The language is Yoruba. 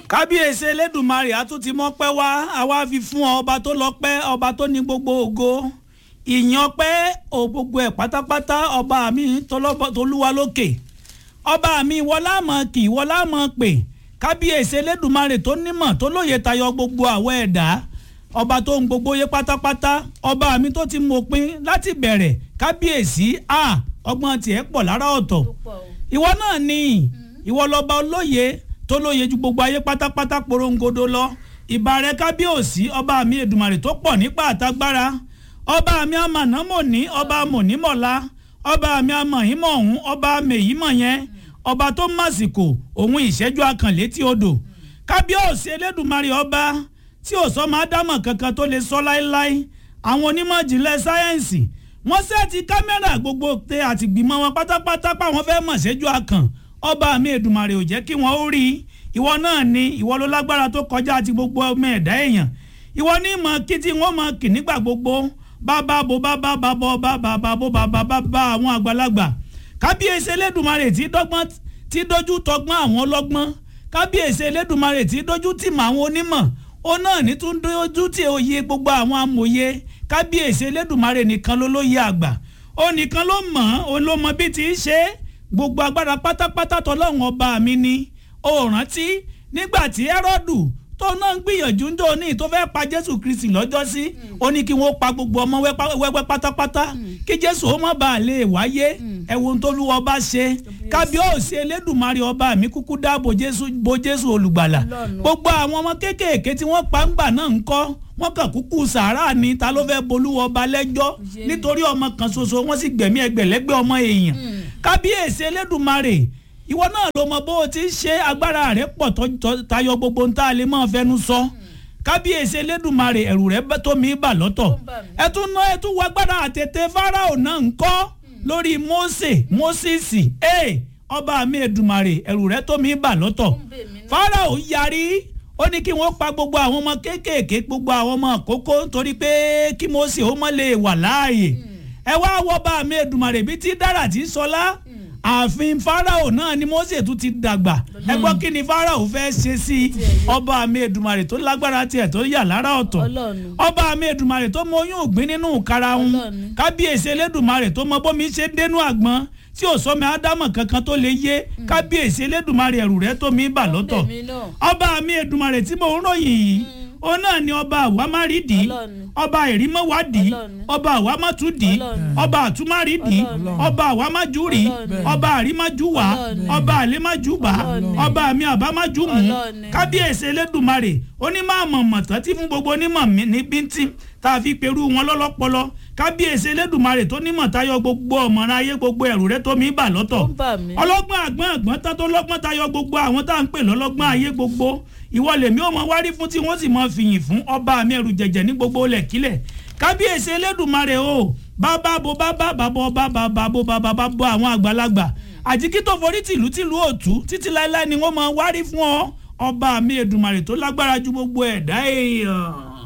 kábíyèsí elédùnmarè a tún ti mọ́pẹ́ wá àwa fi fún ọ ọba tó lọ́pẹ́ ọba tó ní gbogbo ògo ìyìn ọpẹ́ ò gbogbo ẹ̀ pátápátá ọba mi tolúwa lókè ọba mi wọlá mọ̀ kì wọlá mọ̀ pè kábíyèsí elédùnmarè tó nímọ̀ tó lóye tayọ gbogbo àwọ̀ ẹ̀dá ọba tó ń gbogbo yé pátápátá ọba mi tó ti mọ̀pin láti bẹ̀rẹ̀ kábíyèsí a ọgbọ́n tiẹ̀ pọ̀ lára ọ̀tọ̀ ìwọ náà ni ìwọ lọ́ba olóye tó lóye ju gbogbo ayé pátápátá porongodo lọ ìbà rẹ kábíyèsí ọba mi èdùmàrè tó pọ̀ nípa àtagbára ọba mi amànámọ̀ní ọba mọ̀nímọ̀lá ọba mi amọ̀hímọ̀ ọ̀hún ọba mèyímọ̀ yẹn ọba tó màsìkò òun ìṣẹ́jú akànlétí odò kábíyèsí elédùmarè ọba tí ò sọ máa dámọ̀ kankan tó lè sọ láéláé àwọn onímọ̀ ìjìnlẹ̀ sáyẹ́ǹsì wọ́n sẹ́ẹ̀tì kámẹ́rà gbogbo tẹ àtìgbìmọ̀ wọn pátápátá páwọn fẹ́ mọ̀ ṣẹ́jú akàn ọba mi èdùmàrè ò jẹ́ kí wọ́n ó rí ìwọ náà ni ìwọ ló lágbára tó kọjá àti gbogbo ọmọ ẹ̀dá èèyàn ìwọ ní mọ̀ kí tí wọ́n mọ̀ kì nígbà gbogbo bàbá bo bàbá bàbá bàbá bàbá bàbá bàbá àwọn àgbàlagbà kábíyèsí elédùnmarè tí dọ́gbọ́n tí dojú tọgbọ́n àwọn ọlọ́gbọ́n kábíyèsí elédùnmarè tí dojú tì mọ́ àwọn onímọ̀ ó náà ní tún dojú tì òye gbogbo àwọn amòye kábíyèsí elédùnmarè nìkan ló lóye àgbà ó nìkan ló mọ̀ ó ló mọ bí ti í ṣe gbogbo agbára pátápátá tọlọ́run ọba mi ni ó rántí nígbà tí ẹ́rọ́dù tó náà ń gbìyànjú ńjọ ní tó fẹ́ pa jésù kristi lọ́jọ́ sí ó ní kí wọ́n pa gbogbo ọmọ wẹ́wẹ́ pátápátá kí jésù ó má bàa lè wáyé ẹ̀wọ̀n tó lù ọba ṣe kábíyèsí elédùnmarè ọba mi kúkú dáàbò jésù bo jésù olùgbàlà gbogbo àwọn ọmọ kéékèèké tí wọ́n pa ńgbà náà ń kọ́ wọ́n kàn kúkú sàárà ni ta ló fẹ́ bolúwọ ọba lẹ́jọ́ nítorí ọmọ kan ṣoṣo wọ́n sì gbẹ̀mí ẹgbẹ̀lẹ́gbẹ̀ ọmọ èèyàn kábíyèsí elédùnmarè ìwọ náà ló mọ bó o ti ń ṣe agbára rẹ pọ̀ tayọ gbogbo ń tá a lè máa fẹnu sọ kábíyèsí elédùnmarè ẹ̀rù rẹ tó mi bà lọ́tọ̀ ẹ tún ná ẹ tún wọ agbára àtètè fáráò náà ń kọ́ lórí mósè mósìsì ee ọba mi èdùmarè ẹ̀rù rẹ tó mi bà lọ́tọ̀ fáráò yarí ó ní kí wọ́n pa gbogbo àwọn ọmọ kéékèèké gbogbo àwọn ọmọ àkókò nítorí pé kí mósè ó mọ́ lè wà láàyè ẹ wá wọ bá mi èdùmarè bíi ti dára tí sọlá ààfin farao náà ni mose tún ti dàgbà ẹ gbọ́ kí ni farao fẹ́ ṣe sí ọba mi èdùmarè tó lágbára tiẹ̀ tó yà lára ọ̀tọ̀ ọba mi èdùmarè tó mọ oyún ògbín nínú karahun kábíyèsí elédùmarè tó mọ bómi ṣe dénú àgbọn tí ò sọmi ádámọ̀ kankan tó lè yé kábíyèsí elédùmarè ẹ̀rù rẹ̀ tó mi bà lọ́tọ̀ ọba mi èdùmarè tí mo ń ròyìn yìí ó náà ni ọba àwámárìdì ọba ìrímọ́wádì ọba àwámátúdì ọba àtúmárìdì ọba àwámájúrì ọba àrímájúwà ọba àlémájúbà ọba àmì àbámájúmù kábíyèsí elédùmarè onímọ̀ mọ̀tán tí fún gbogbo onímọ̀ ní bíntín tá a fi perú wọn lọ́lọ́pọlọ kábíyèsí elédùmarè tó nímọ̀ tayọ gbogbo ọ̀mọ̀ràn ayé gbogbo ẹ̀rù rẹ tó mi bà lọ́tọ̀ ọlọ́gbọ́n àgbọ́n àgbọ́n tá tó lọ́gbọ́n tayọ gbogbo àwọn tá à ń pè lọ́lọ́gbọ́n ayé gbogbo ìwọ lèmi ò mọ wárí fún tí wọ́n sì mọ fìyìn fún ọba mi ẹrù jẹ̀jẹ̀ ní gbogbo lẹ̀kílẹ̀ kábíyèsí elédùmarè o bàbá bo bàbá bàbá ọba bàbá bo bàbá bàbá àwọn àgbàlagbà àjíkí tó forí tìlú tìlú òtú títí láéláé ni wọ́n mọ wárí fún ọ ọba mi èdùmarè tó lágbára ju gbogbo ẹ̀dá èèyàn.